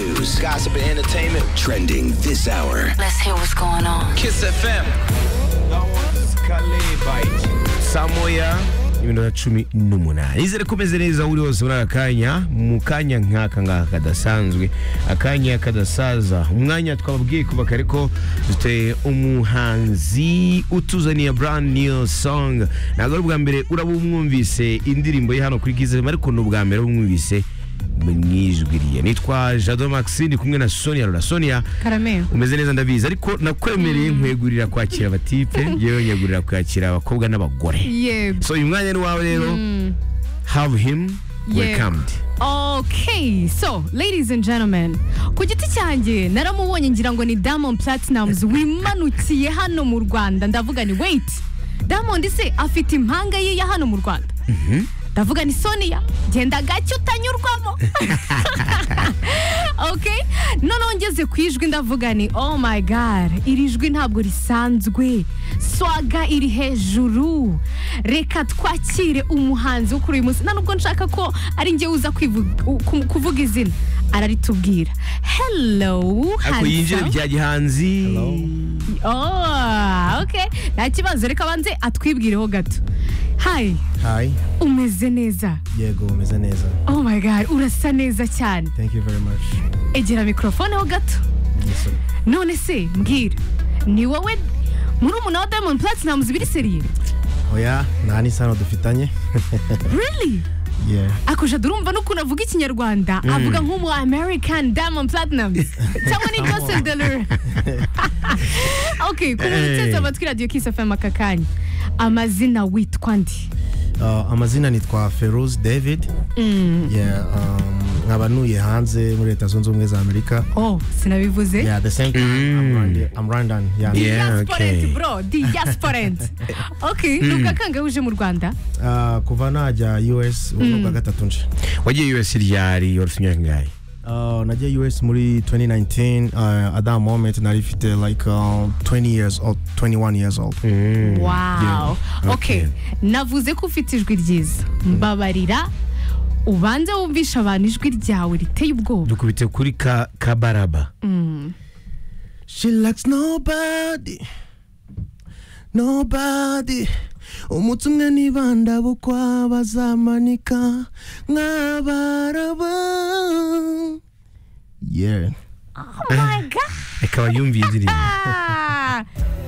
news, gossip, and entertainment trending this hour. Let's hear what's going on. Kiss FM. Samoya ibintu cumi n'umunani izere kumeze neza uri wose muri aka kanya mu kanya nk'aka ngaka kadasanzwe akanya kadasaza umwanya twababwiye kuba kare ko dufite umuhanzi utuzaniye brand new song ntabwo ari ubwa mbere uraba umwumvise indirimbo ye hano kuri kizere ariko ni ubwa mbere umwumvise mwijwi nitwa jado maxine kumwe na sonia rura sonia Karameo. umeze neza ndabizi ariko nakwemereye nkwegurira kwakira abatipe yewe nyegurira kwakira abakobwa n'abagore Yego. so uyu mwanya ni wawe rero have him Yego. welcomed Okay, so ladies and gentlemen, ku giti cyanjye naramubonye ngira ngo ni Diamond Platnumz wimanukiye hano mu Rwanda ndavuga ni wait Diamond se afite impanga ye ya hano mu Rwanda ndavuga ni Sonia genda gake utanyurwamo okay noneho ngeze ku ijwi ndavuga ni oh my god iri jwi ntabwo risanzwe swaga iri hejuru reka twakire umuhanzi wo kuri uyu munsi nta nubwo nshaka ko ari njye uza kwivu- u- ku- kuvuga izina araritubwira hello ariko yinjire handsome. bya gihanzi Oh, okay nta kibazo reka abanze atwibwireho gato hi Hi. umeze neza Yego, umeze neza. oh my god urasa neza cyane Thank you very much. egera mikorofone ho gato Yes, sir. none se mbwira ni wowe murumuna wa diamond platnumz biri seriye Oya, nta n'isano dufitanye. really yeah. akoja durumva n'ukuntu avuga ikinyarwanda avuga nk'umu american diamond platnumz cyangwa ni jose delore okay ku muntu cyose amatwi radiyo kisi fm aka kanya amazina witwa ndi Uh, amazina nitwa Feroz David. Yeah, um, nkaba ntuye hanze muri leta zunze ubumwe za amerika oh sinabivuze yeah, the same time I'm, Rwanda- I'm Rwandan. Yeah. Yeah, diasporent okay. bro diasporent okay ni ubwa kangahe uje mu rwanda Uh, kuva najya us ubu ni ubwa gatatu nje wagiye us ryari warufite imyaka ingahe Uh, najya us muri 2019 uh, at that moment nari mfite like um, 20 years old 21 years old wow okay navuze ko ufite ijwi ryiza mbabarira ubanze wumvisha abantu ijwi ryawe riteye ubwoba dukubite kuri ka kabaraba She likes nobody nobody umutsi umwe nibanda bukwa bazamanika nk'abaraba yeah oh my god akaba yumviye indirimbo